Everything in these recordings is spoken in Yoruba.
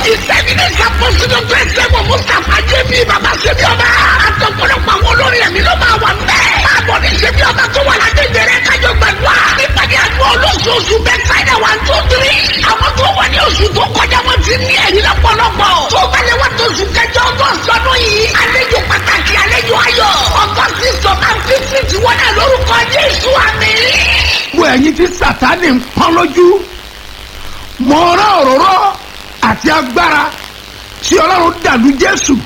ìsẹ́bílẹ̀ ìsàkóso pẹ̀sẹ̀mọ̀ mustapha jẹ́bi bàbá ṣẹ́bi ọba. àtọ̀pọ̀lọpọ̀ àwọn olórin ẹ̀mí ló máa wà mẹ́. báàbọ̀ ní ṣẹ́bi ọba tó wà lágbègbè rẹ̀ kájọ gbàdúrà. nípàdé àdúrà olóṣooṣù bẹ́tsáìdà one two three. àwọn tó wà ní oṣù tó kọjá wọn ti ní ẹ̀rí lọ́pọ̀lọpọ̀. tó bá lè wá tó oṣù kẹjọ ọgọ́sì ọdún yìí. àlejò pàtàkì àlejò ayọ̀. ọgọ́sì sọ̀tà fífi ti wọ́n náà lórúkọ jésù àmì. gbogbo ẹ̀yin tí sátani ń pọ́n lójú mo rán òróró àti agbára tí ọlọ́run dàlú jésù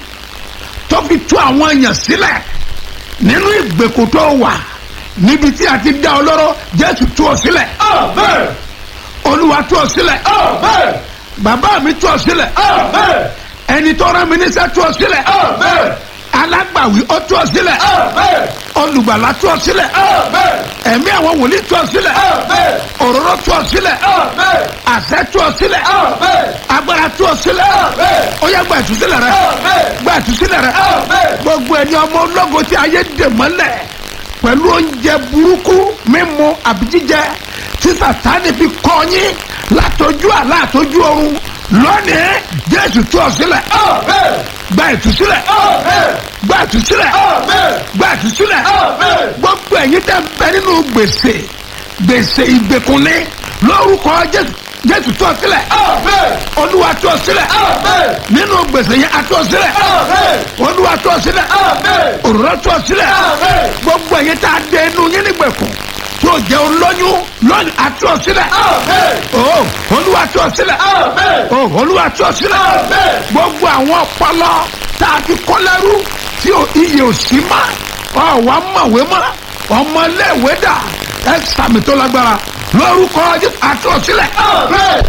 tó fi tú àwọn èèyàn sílẹ̀ nínú ìgbèkùn tó wà níbi tí a ti dá ọ lọ́rọ́ jésù tú ọ sílẹ̀ Amen. olúwa tú ọ sílẹ̀ Amen. bàbá mi tú ọ sílẹ̀ Amen. ẹni tó rán mi níṣẹ́ tú ọ sílẹ̀ Amen. alágbàwí ó tú ọ sílẹ̀ Amen. olùgbàlà tú ọ sílẹ̀ Amen. ẹ̀mí àwọn wòlíì tú ọ sílẹ̀ Amen. òróró tú ọ sílẹ̀ Amen. àṣẹ tú ọ sílẹ̀ Amen. agbára tú ọ sílẹ̀ Amen. ó yẹ gba ìtúsílẹ̀ rẹ Amen. gba ìtúsílẹ̀ rẹ Amen. gbogbo ẹni ọmọ ológo tí ayé dè mọ́lẹ̀ pẹ̀lú oúnjẹ burúkú mímu àbí jíjẹ tí sàtáni fi kọ́ yín látọjú àlá àtọjú ọ̀run lónìí jésù tú ọ sílẹ̀ Amen. gba ìtúsílẹ̀ Amen. gba ìtúsílẹ̀ Amen. gba ìtúsílẹ̀ Amen. gbogbo ẹ̀yin tẹ́ ń bẹ nínú gbèsè gbèsè ìgbèkùnlé lórúkọ jésù jésù tú ọ sílẹ̀ Amen. olúwa tú ọ sílẹ̀ Amen. nínú gbèsè yẹn a tú ọ sílẹ̀ Amen. olúwa tú ọ sílẹ̀ Amen. òrùrọ̀ tú ọ sílẹ̀ Amen. gbogbo ẹ̀yin tá a dé inú yín nígbèkùn tí o jẹ́ olóyún lónìí a tú ọ sílẹ̀ Amen. o olúwa tú ọ sílẹ̀ Amen. o olúwa tú ọ sílẹ̀ Amen. gbogbo àwọn ọpọlọ tá a ti kọ́ lẹ́rú tí o iye ò sí mọ́ ọ wà mọ̀wé mọ́ ọmọléèwé dà ẹ sàmì tó lágbára lórúkọ Jésù a tú ọ sílẹ̀ Amen.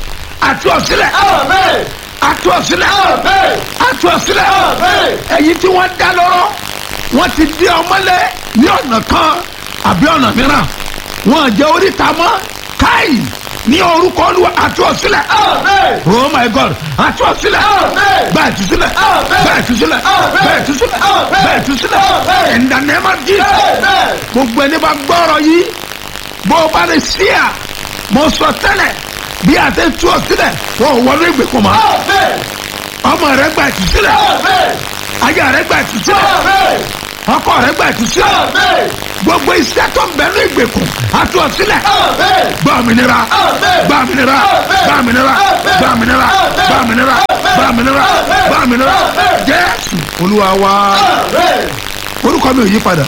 a tú ọ sílẹ̀ Amen. a tú ọ sílẹ̀ Amen. a tú ọ sílẹ̀ Amen. ẹ̀yin tí wọ́n dá lọ́rọ́ wọ́n ti dé ọmọlẹ̀ ní ọ̀nà kan àbí ọ̀nà mìíràn wọ́n jẹ́ oríta mọ́ káì ní orúkọ olúwa àtúọ̀sílẹ̀. Amen. oh my god àtúọ̀sílẹ̀. Amen. bẹ́ẹ̀ tú sílẹ̀. Amen. bẹ́ẹ̀ tú sílẹ̀. Amen. bẹ́ẹ̀ tú sílẹ̀. Amen. bẹ́ẹ̀ tú sílẹ̀. Amen. in the name of Jesus. Amen. gbogbo ẹni bá gbọ́rọ̀ yìí bó o bá lè sí à mo sọ tẹ́lẹ̀ bí a ti tú ọ sílẹ̀ wọ́n ò wọlé ìgbèkùn mọ́ Amen. ọmọ rẹ gba ìtúsílẹ̀ Amen. aya rẹ gba ìtúsílẹ̀ Amen. ọkọ rẹ gba ìtúsílẹ̀ Amen. gbogbo iṣẹ́ tó ń bẹ ní ìgbèkùn àti ọ̀sílẹ̀ Amen. gba òmìnira Amen. gba òmìnira Amen. gba òmìnira Amen. gba òmìnira Amen. gba òmìnira Amen. gba òmìnira Amen. gba òmìnira Amen. jésù olúwa wa Amen. orúkọ mi ò yí padà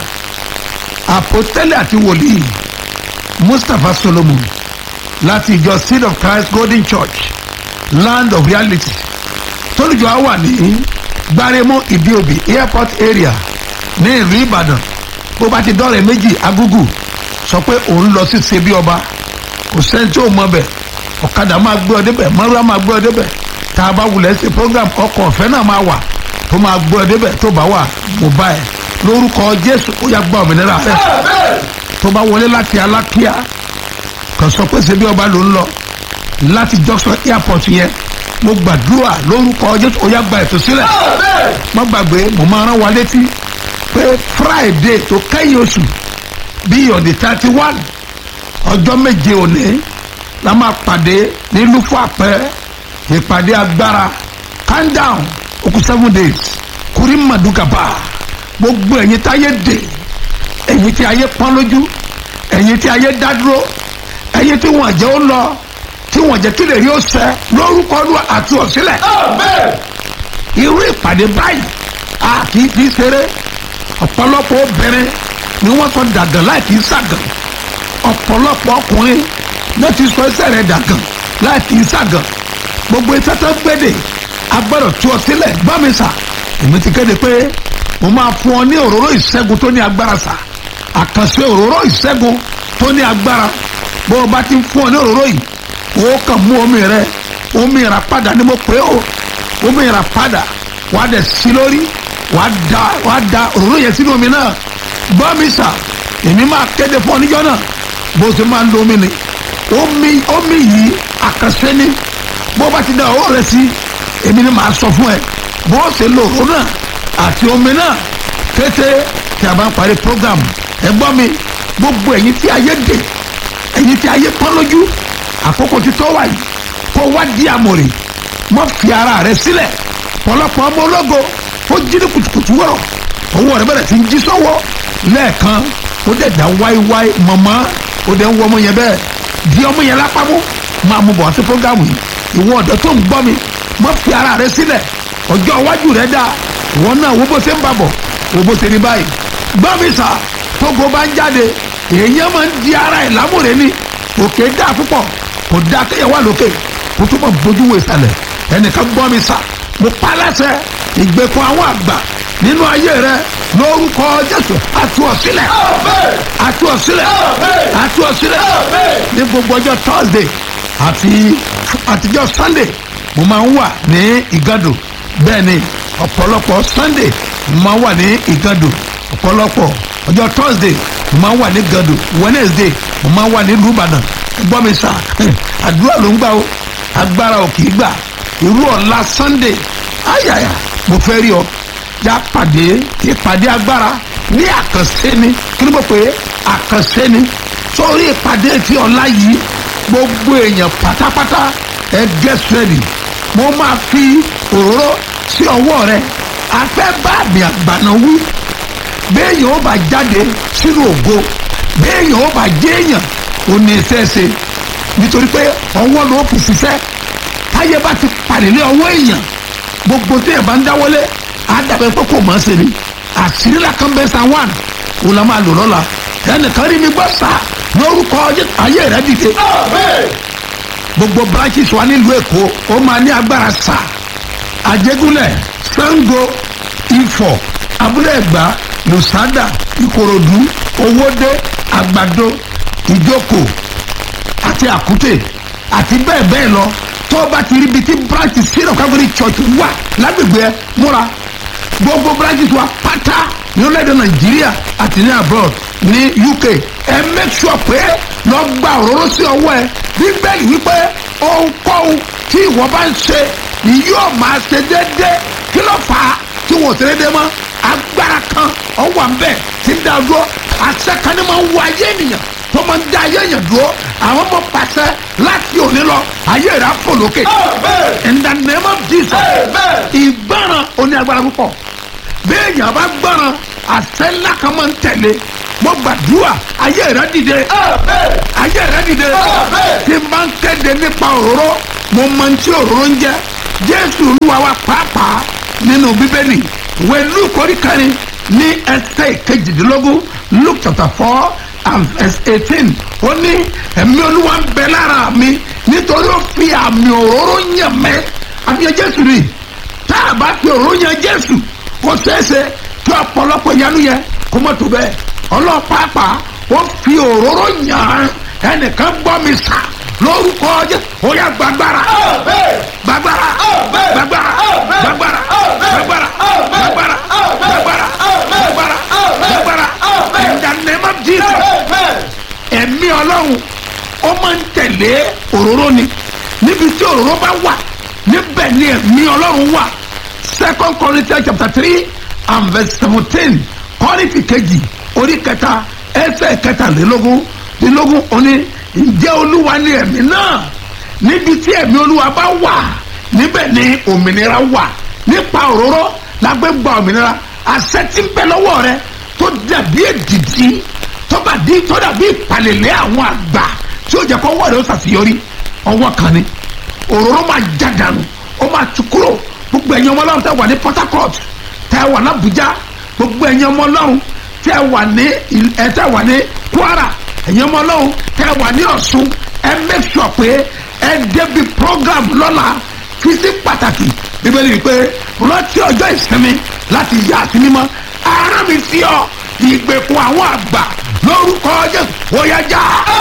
àpòtẹ́lẹ̀ àti wòlíì mustapha solomon láti ìjọ seed of christ golden church land of reality tólùjọ á wà ní gbáremọ ìdíòbí airport area ní ìlú ìbàdàn bó bá ti dọ́rẹ̀ méjì agúgù sọ pé òun lọ sí ṣebí ọba kò sẹ́ni tí ò mọ bẹ̀ ọ̀kadà máa gbé ọ débẹ̀ mọ́rúwá máa gbé ọ débẹ̀ tá a bá wulẹ̀ ṣe program ọkọ̀ ọ̀fẹ́ náà máa wà tó máa gbé ọ débẹ̀ tó bá wà mo bá ẹ lórúkọ jésù ó yà gbọ́ òmìnira rẹ Amen. tó bá wọlé láti alákíá kàn sọ pé ṣebí ọba ló ń lọ láti junction airport yẹn mo gbàdúrà lórúkọ jésù ó yà gba ètò sílẹ̀ Amen. má gbàgbé mo máa rán wa létí pé friday tó kẹ́yìn oṣù bíi ọ̀dẹ̀ thirty one ọjọ́ méje òní la máa pàdé ní lufo àpẹ ìpàdé agbára calm down okùn seven days kúrí màdùkàbà gbogbo ẹ̀yin tí ayé dè ẹ̀yin tí ayé pọ́n lójú ẹ̀yin tí ayé dádúró ẹ̀yin tí wọ́n jẹ́ ó lọ tí wọ́n jẹ́ kí lè rí ó sẹ́ lórúkọ Olúwa àti ọ̀sílẹ̀ Amen. irú ìpàdé báyìí a kì í fi ṣeré ọ̀pọ̀lọpọ̀ obìnrin ni wọ́n sọ dàgàn láì kì í ṣàgàn ọ̀pọ̀lọpọ̀ ọkùnrin ló ti sọ ẹsẹ̀ rẹ̀ dàgàn láì kì í ṣàgàn gbogbo iṣẹ́ tó gbédè agbọ́dọ̀ tú ọ sílẹ̀ gbọ́ mi sà èmi ti kéde pé mo máa fún ọ ní òróró ìṣẹ́gun tó ní agbára sà àkànṣe òróró ìṣẹ́gun tó ní agbára bó o bá ti fún ọ ní òróró yìí o kàn mú omi rẹ omi ìràpadà ni mo pè é o omi ìràpadà wà á dẹ̀ sí lórí wà á da wà á da òróró yẹn sínú omi náà gbọ́ mi sà èmi máa kéde fún ọ níjọ́ náà bó o ṣe máa ń lo omi ni omi omi yìí àkànṣe ni bó o bá ti da òróró rẹ sí èmi ni màá sọ fún ẹ bó o ṣe lo òróró náà àti omi náà kété tí a bá ń parí program ẹ gbọ́ mi gbogbo ẹ̀yin tí ayé dè ẹ̀yin tí ayé pọ́n lójú àkókò tí tó wà yìí kó wá di àmọ̀rè mọ́ fi ara rẹ sílẹ̀ pọ̀lọpọ̀ ọmọ ológo ó jí ní kùtùkùtù wọ̀rọ̀ owó rẹ bẹ̀rẹ̀ sí ń jí sọ́wọ́ lẹ́ẹ̀kan ó dẹ̀ dá wáíwáí mọ̀mọ́ ó dẹ̀ ń wọ ọmọ yẹn bẹ́ẹ̀ di ọmọ yẹn lápamọ́ máa mú bọ̀ wá sí fúrógámù yìí ìwọ ọ̀dọ́ tó ń gbọ́ mi mọ́ fi ara rẹ sílẹ̀ ọjọ́ iwájú rẹ dáa ìwọ náà wo bó ṣe ń bàbọ̀ wo bó ṣe ní báyìí gbọ́ mi sà tógo bá ń jáde èèyàn máa ń di ara ẹ̀ lámúre ní òkè dáa púpọ̀ kò dáa kéèyàn wà lókè kó tó máa bójú wo ìsàlẹ̀ ẹnìkan gbọ́ mi sà mo pa láṣẹ ìgbèkùn àwọn àgbà nínú ayé rẹ lórúkọ jésù àti ọ̀sílẹ̀ àti ọ̀sílẹ̀ àti ọ̀sílẹ̀ ní gbogbo ọjọ́ thursday àti àtijọ́ sunday mo máa ń wà ní ìgàdò bẹ́ẹ̀ ni ọ̀pọ̀lọpọ̀ sunday mo máa ń wà ní ìgàdò ọ̀pọ̀lọpọ̀ ọjọ́ thursday mo máa ń wà ní ìgàdò wednesday mo máa ń wà ní ìlú ìbàdàn gbọ́ mi sà àdúrà ló ń gbà o agbára ò kì í gbà irú ọ̀la sunday ayaya mo fẹ́ rí ọ já pàdé ìpàdé agbára ní àkànṣe ni kí ló mọ̀ pé àkànṣe ni sórí ìpàdé ti ọ̀la yìí gbogbo èèyàn pátápátá ẹ get ready mo máa fi òróró sí ọwọ́ rẹ afẹ́ bá àmì àgbàna wí béèyàn ó bá jáde sínú ògo béèyàn ó bá jéèyàn ò ní iṣẹ́ ṣe nítorí pé ọwọ́ ló fi ṣiṣẹ́ táyé bá ti pàdé lé ọwọ́ èèyàn gbogbo tí èèyàn bá ń dáwọ́lé àdàbẹ̀ pé kò mọ̀ ọ́ ṣe ni àṣírí làkàn bẹ́ẹ̀ san one òun la máa lò lọ́la ẹnìkan rí mi gbọ́ sá lórúkọ ayé rẹ dìde gbogbo branches wa nílùú èkó ó máa ní agbára sá àjẹgúnlẹ̀ sango ifọ̀ abúlé ẹ̀gbá lùsádà ìkòròdú owódé àgbàdo ìjókòó àti àkútè àti bẹ́ẹ̀ bẹ́ẹ̀ lọ tó o bá ti rí ibi tí branch syrup calvary church wà lágbègbè ẹ múra gbogbo branches wa pátá ní orílẹ̀-èdè nàìjíríà àti ní abroad ní uk ẹ make sure pé lọ gba òróró sí ọwọ́ ẹ bíbélì wípé ohunkóhun tí ìwọ bá ń ṣe ni yóò máa ṣe déédéé kí ló fà á tí wọn ò ṣe déédéé mọ́ agbára kan ọwọ́ à ń bẹ̀ tí ń dá dúró àṣẹ kan ní máa ń wọ ayé ènìyàn tó máa ń dá ayé èèyàn dúró àwọn ọmọ pàṣẹ láti òní lọ ayé rẹ̀ á fò lókè in the name of jesus ìgbọràn oní agbára púpọ̀ bí èèyàn bá gbọràn àṣẹ ńlá kan máa ń tẹ̀lé mo gbàdúrà ayé rẹ̀ dìde ayé rẹ̀ dìde tí n bá ń kéde nípa òróró mo máa ń tí òróró ń jẹ jésù olúwa wa pàápàá nínú bíbélì ìwé luke orí kẹrin ní ẹsẹ̀ kejìdínlógún luke chapter four and verse eighteen ó ní ẹ̀mí olúwa ń bẹ lára mi nítorí ó fi àmì òróró yàn mẹ́ àfihàn jésù rí tá a bá fi òróró yàn jésù kò ṣeéṣe kí ọ̀pọ̀lọpọ̀ ìyanu yẹn kó mọ̀ tó bẹ́ẹ̀ ọlọ́pàá ó fi òróró yàn ẹnìkan gbọ́ mi sà lórúkọ jẹ́ ó yà gbàgbára gbàgbára gbàgbára gbàgbára gbàgbára gbàgbára gbàgbára gbàgbára gbàgbára in the name of jesus ẹ̀mí ọlọ́run ó máa ń tẹ̀lé òróró ni níbi tí òróró bá wà níbẹ̀ ni ẹ̀mí ọlọ́run wà second corinthians chapter three and verse seventeen kọ́rìntì kejì orí kẹta ẹsẹ̀ kẹtàlélógún lélógún òní ǹjẹ́ olúwa ni ẹ̀mí náà níbi tí ẹ̀mí olúwa bá wà níbẹ̀ ni òmìnira wà nípa òróró lágbé gba òmìnira àṣẹ tí ń bẹ lọ́wọ́ rẹ tó dàbí èdìdí tó bá di tó dàbí ìpàlẹ̀lẹ̀ àwọn àgbà tí ó jẹ́ kó wọ́ọ̀dọ̀ ṣàṣeyọrí ọwọ́ kan ni òróró máa já dànù ó máa tú kúrò gbogbo ẹ̀yin ọmọ ọlọ́run tẹ́ wà ní port harcourt tẹ́ wà ní abuja gbogbo ẹ̀yin ọmọ ọlọ́run tẹ́ wà ní ẹ̀ tẹ́ wà ní kwara ẹ̀yin ọmọ ọlọ́run tẹ́ wà ní ọ̀ṣun ẹ make sure pé ẹ débi program lọ́la fi sí pàtàkì bíbélì wípé rántí ọjọ́ ìsinmi láti yà sí mímọ́ ara mi sí ọ ìgbèkùn àwọn àgbà lórúkọ jésù óyá já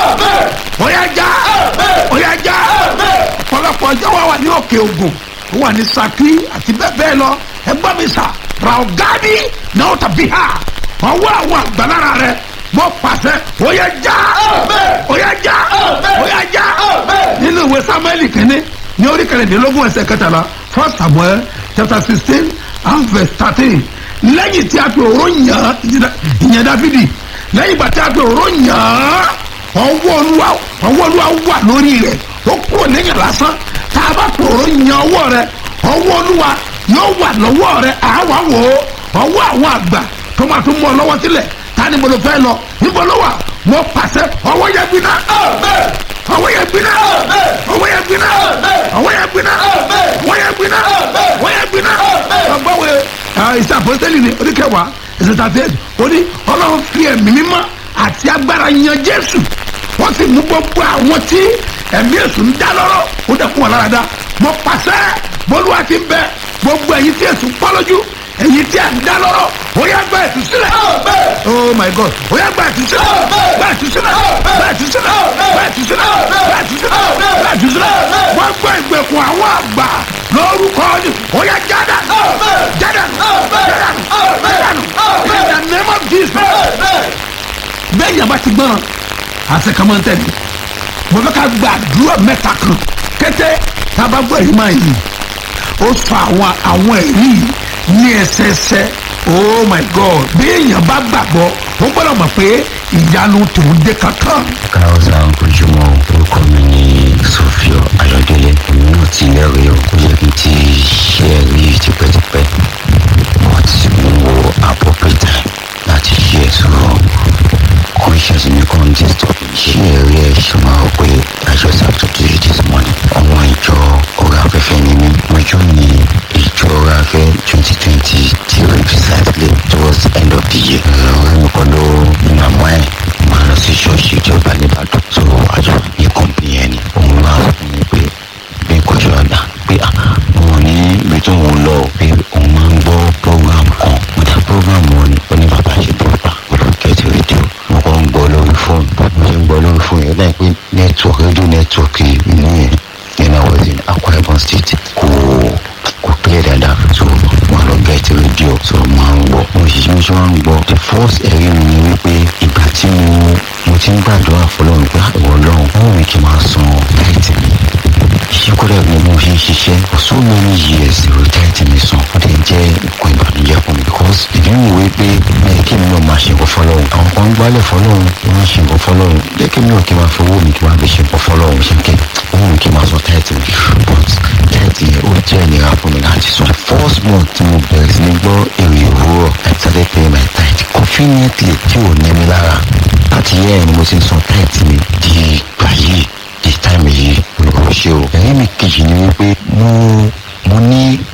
óyá já óyá já ọ̀pọ̀lọpọ̀ ọjọ́ wa wà ní òkè ògùn ó wà ní saki àti bẹ́ẹ̀ bẹ́ẹ̀ lọ ẹgbọ́n mi sà raogadi náà tàbí ha ọwọ́ àwọn àgbàlára rẹ mọ pàṣẹ óyá já óyá já óyá já nínú ìwé samuel kìíní ní orí kẹrìndínlógún ẹsẹ̀ kẹtàlá first samuel chapter sixteen and verse thirteen lẹ́yìn tí a fi òró yàn ìyẹn dáfídì lẹ́yìn ìgbà tí a fi òró yàn ọwọ́ olúwa ọwọ́ olúwa wà lórí rẹ̀ ó kúrò lẹ́yìn lásán tá a bá pòrò yan ọwọ́ rẹ ọwọ́ olúwa yóò wà lọ́wọ́ rẹ àwa wò ó ọwọ́ àwọn àgbà tó máa tún mú ọ lọ́wọ́ sílẹ̀ ta ni mo lọ fẹ́ lọ níbo ló wà mo pàṣẹ ọwọ́ yẹn gbiná Amen. ọwọ́ yẹn gbiná Amen. ọwọ́ yẹn gbiná Amen. ọwọ́ yẹn gbiná Amen. ọwọ́ yẹn gbiná Amen. ọwọ́ yẹn gbiná Amen. ọgbọ́wé ìṣe àpọ́sítẹ́lì ni oníkẹwàá ìṣe tàbí ó ní ọlọ́run fi ẹ̀mí mímọ́ àti agbára yan jésù wọ́n sì mú gbogbo àwọn tí ẹ̀mí èṣù ń dá lọ́rọ̀ ó dẹ̀ kún wọn lára dá mo pàṣẹ bólúwa ti ń bẹ gbogbo ẹ̀yin tí èṣù pọ́ lójú ẹ̀yin tí à ń dá lọ́rọ̀ ó yá gba ètù sílẹ̀ Amen. oh my god ó yá gba ètù sílẹ̀ Amen. gba ètù sílẹ̀ gba ètù sílẹ̀ gba ètù sílẹ̀ gba ètù sílẹ̀ gba ètù sílẹ̀ wọ́n gbọ́ ìgbèkùn àwọn àgbà lórúkọ ni ó yá jáde Amen. jáde Amen. jáde Amen. jáde in the name of jesus Amen. bẹ́ẹ̀ yàrá ti gbọ́ràn àti kàmáńtẹ́ ni mo fẹ́ ká gba àdúrà mẹ́ta kan kété tábà gbọ́ èyí máa yìí ó sọ àwọn àwọn èyí yìí ní ẹsẹẹsẹ oh my god bí èèyàn bá gbàgbọ́ ó gbọ́dọ̀ mọ̀ pé ìyanu tòun dé kankan. káwọ́sà ojúmọ́ orúkọ mi ní sofio ayọ̀délé èmi náà ti lẹ́rìí o ó yẹ kí n ti ṣe ẹ̀rí tipẹ́tipẹ́ but mo wo appropriate time láti ṣe ẹ̀ sọ̀rọ̀ conscious mi kan disturb ṣé ẹ̀rí ẹ̀ ṣe máa rò pé i just have to do it this morning ọmọ ìjọ ọ̀rọ̀ afẹ́fẹ́ ni mí ọjọ́ ní ìjọ ọ̀rọ̀ afẹ́ twenty twenty zero precisely towards the end of the year ọ̀rẹ́ mi kan ló màmá ẹ̀ máa lọ sí ṣọ́ọ̀ṣì ìjọba nìbàdàn so àjọ ní kọ́mpì yẹn ni òun máa sọ fún mi pé bí kò ṣe ọ̀dà pé àwọn ní ibi tó ń lọ pé òun máa ń gbọ́ program kan mo dá program wọn ni ó ní bàbá ṣe bọ́ọ̀bà pẹ̀lú kẹ́tì rédíò mo kọ́ ń gbọ́ lórí fóònù mo ṣe ń gbọ́ lórí fóònù yẹn láì pé network rédíò network inú yẹn yẹn I was in Akwa Ibom State kò kò clear dáadáa so mo lọ gẹ́tì rédíò so máa ń gbọ́ mo sì mo ṣe máa ń gbọ́ the first ẹ̀rí mi ni wípé ìgbà tí mo mo ti ń gbàdúrà fọlọ́run pé ìwọ ọlọ́run wọ́n mi kì í máa san láìtì mi ìṣíkúrẹ́ mi mo fi ń ṣiṣẹ́ for so many years retired mi sàn ó dẹ̀ jẹ́ nǹkan ìbànújẹ́ fún mi because ìdí mi wé pé ẹ kí mi náà máa ṣe nǹkan fọlọ́run àwọn kan ń gbálẹ̀ fọlọ́run wọ́n ń ṣe nǹkan fọlọ́run jẹ́ kí mi náà kí n máa fi owó mi kí n máa fi ṣe nǹkan fọlọ́run ṣe kí owó mi kí n máa sọ táìtì mi but táìtì yẹn ó jẹ́ ìnira fún mi láti sọ first month tí mo bẹ̀rẹ̀ sí ní gbọ́ èrè òwúrọ̀ I started paying my tithe conveniently tí ò ní mi lára láti yẹ́ ẹ̀ ni mo ti ń san táìtì mi di ìgbà yìí di táìmì yìí olùkọ́ ṣe o ẹ̀rí mi kejì ni wípé mo mo ní